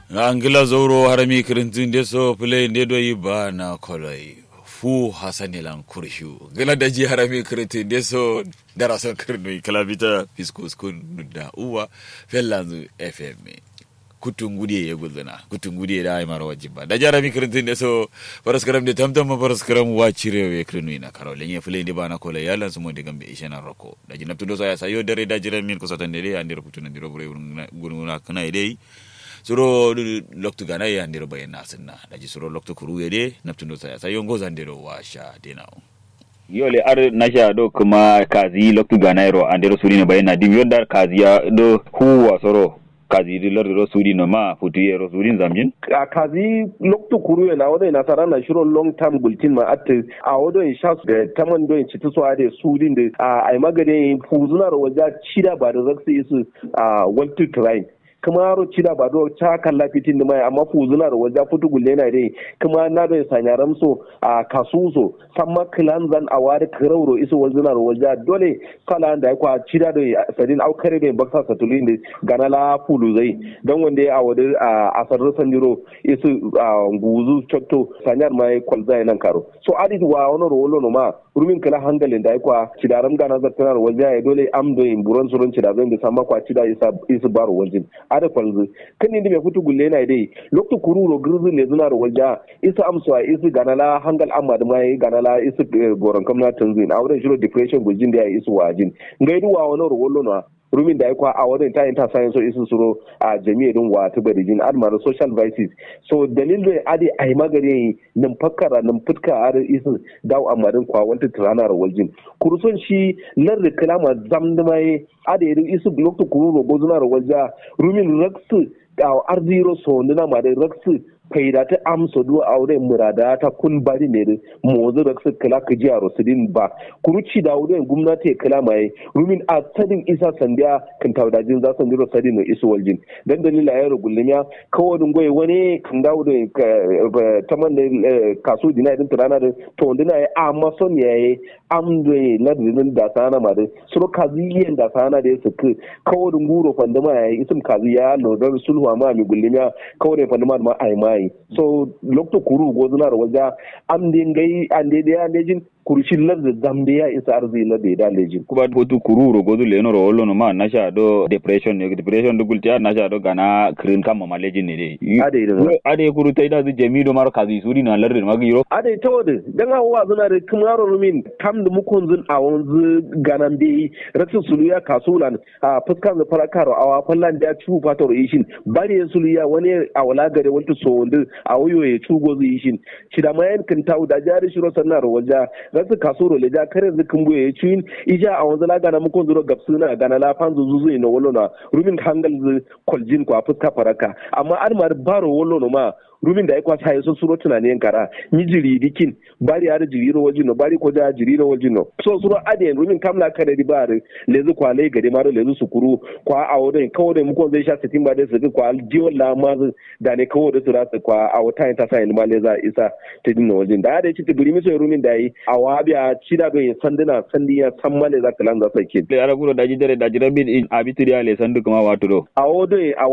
angila zoro harami kirintin de so play de do yi ba na koloi fu hasani lan kurshu gila da ji harami kirintin de so dara son kirno kala bita fiskus kun da uwa fellanzu fm kutun gudiye ya gulzana kutun gudiye da aimar wajin ba da jarami kirintin de so faras karam de tamtam faras karam wa cirewe kirno ina karo lenye play de ba na koloi yalan su mo de gambe ishana roko da jinabtu do so ya sayo dare da jiran min kusatan de ya ndiro kutun ndiro bure guruna kana idai suro loktu gana ya ndiro bayan nasinna daji suro loktu kuru yede naptundo saya sayo ngoza ndiro washa denao yole ar nasha do kuma kazi loktu ganairo andero surino bayna dim yodda kazi ya do huwa soro kazi di lor do surino ma futu yero surin zamjin a kazi loktu kuru na wado na tara na shiro long term bulletin ma at a wado in sha da taman do in citu so ade surin da a ai magade fuzunar waja cida ba da zaksi isu a waltu train kuma yaro cida ba do ta kalla fitin da mai amma fuzuna da wajen fitu gulle na dai kuma na da sanya ramso a kasuso samma kilan zan a wari kirauro iso wazuna da wajen dole kala da kwa cida da sadin au kare da baksa satulin da gana la fulu zai don wanda ya awadi a asar sanjiro isu guzu chotto sanyar mai kwalza nan karo so adit wa wani rolo no ma rumin kala hangalin da ya kwa cidaram gana zartanar wajen ya dole amdo in buron surun cidazan da samma kwa cida isu baro wajen ada kwalzu kan ni me futu gulle na dai lokto kururo girzu le zuna ro walja isa amswa isa ganala hangal amma da mai ganala isa goron kamna tanzin a wurin shiro depression guljin da ya isu wajin ngaidu wa wani ro wollo na rumin da ya kwa a wurin ta ta sayan so isu suro a jami'a din wa ta bari jin admar social vices so dalil da ade ai magare nan fakkara nan futka ar isu dawo amarin kwa wanta tirana ro waljin kurson shi lar kalama zamdamai ade isu blok to kururo gozuna ro walja rumin raksu a arziro so ndina ma da raksu faida ta amsa duwa aure murada ta kun bari ne mozu da su kala ka jiya rosidin ba kuruci da wurin gwamnati kala mai rumin a sadin isa sandiya kan taudajin za su ndiro sadin no isu waljin dan dalila ya rugulmiya kawadin goyi wani kan dawo da ta man da kaso dina din turana da to dina ya amma son ya yi amdo na dinin da sana ma da suro kaziyen da sana da su ka kawadin guro fandama ya yi isim kazi ya lodar sulhu ma mi gulmiya kawadin fandama ma ai mai so lokto kuru gozunar waja am de ngai ande de ande jin kurushin lar da zambe ya isa arzi lar da da lejin kuba botu kururo gozu leno ro ollo no ma nasha do depression ne depression do gulti nasha do gana krin kama malejin ne dai ade da ade kuru tai da jami do mar kazi suri na lar ma giro ade to wode dan hawa zuna da kumaro rumin kam da mukon zun a wanzu ganan be ratin suluya kasulan a fuskan da farakaro awa fallan da cu fator ishin bari suluya wani a wala gare wanta so wanda a wayo ya cugo zai shin shi da mayan kan tawo da jari shiro sannar waja rasu kasoro le ja kare zikin buye ya cuyin ija a wanzu laga na mukon zuro gapsu na gana la fanzu zuzu na wolo na rumin hangal zu kwaljin kwa fuska faraka amma armar baro wolo no ma rumin da ya kwasa ya so suro tunanin kara ni jiri dikin bari har jiri ro wajino bari ko da jiri ro wajino so suro aden rumin kamla kare di bari lezu kwa le gade maro lezu sukuru kwa awodin kawo da muko zai sha sitin ba da su kwa jiwon la ma da ne kawo da su rasu kwa a wata ta sa ilma le za isa ta dinna wajin da da ci tibiri miso rumin da yi a wabiya cida do yin sanduna sandiya san male za ka lan za sai kin le ara guro daji dare daji rabin in abituriya le sandu kuma wato do a wodin